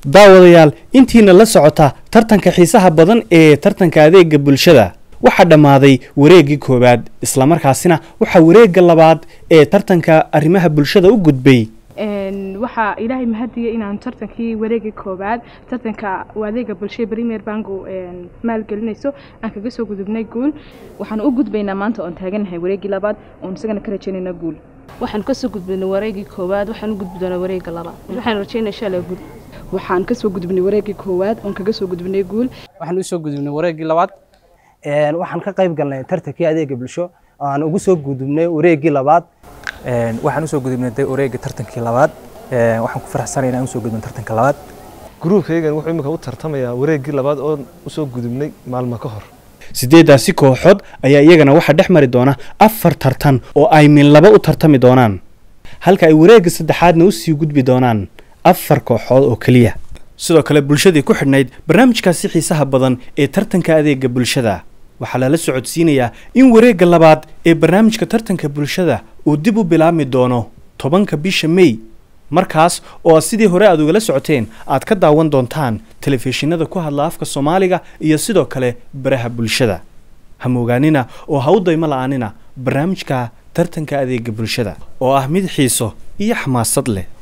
daawadayaal intiina la socota tartanka xiisaha badan ee tartanka adeega bulshada waxaa dhammaaday wareeggii koowaad islamarkaasina waxaa wareegga labaad ee tartanka arrimaha bulshada u gudbay waxaa ilaahay mahadiya inaan tartankii wareegii koowaad tartanka adeega bulshada premier banku maalgelinayso aan kaga soo gudubnay guul waxaan u gudbaynaa maanta oon taaganahay wareegii labaad oon isagana ka rajaynayna guul waxaan kasoo gudbinay wareegii koowaad waxaan u gudbi doonaa wareegga labaad waxaan rajaynaa insha allah guul waxaan kasoo gudbinay wareegii koowaad oon kaga soo gudbinay guul waxaan usoo gudubnay wareeggii labaad waxaan ka qayb galnay tartankii adeega bulsho aan ugu soo gudubnay wareeggii labaad waxaan usoo gudubnay wareegga tartankii labaad waxaan ku faraxsanay inaan usoo gudbin tartanka labaad gruubkaygan wuxuu imika u tartamayaa wareeggii labaad oon usoo gudubnay maalmo ka hor siddeeddaasi kooxood ayaa iyagana waxaa dhex mari doona afar tartan oo ay min laba u tartami doonaan halka ay wareegga saddexaadna usii gudbi doonaan afar kooxood oo keliya sidoo kale bulshadii ku xidhnayd barnaamijkaasi xiisaha badan ee tartanka adeega bulshada waxaa lala socodsiinayaa in wareegga labaad ee barnaamijka tartanka bulshada uu dib u bilaabmi doono tobanka bisha mey markaas oo sidii hore aad ugala socoteen aad ka daawan doontaan telefishinada ku hadla afka soomaaliga iyo sidoo kale baraha bulshada ha moogaanina oo ha u daymo la-aanina barnaamijka tartanka adeega bulshada oo ah mid xiiso iyo xamaasad leh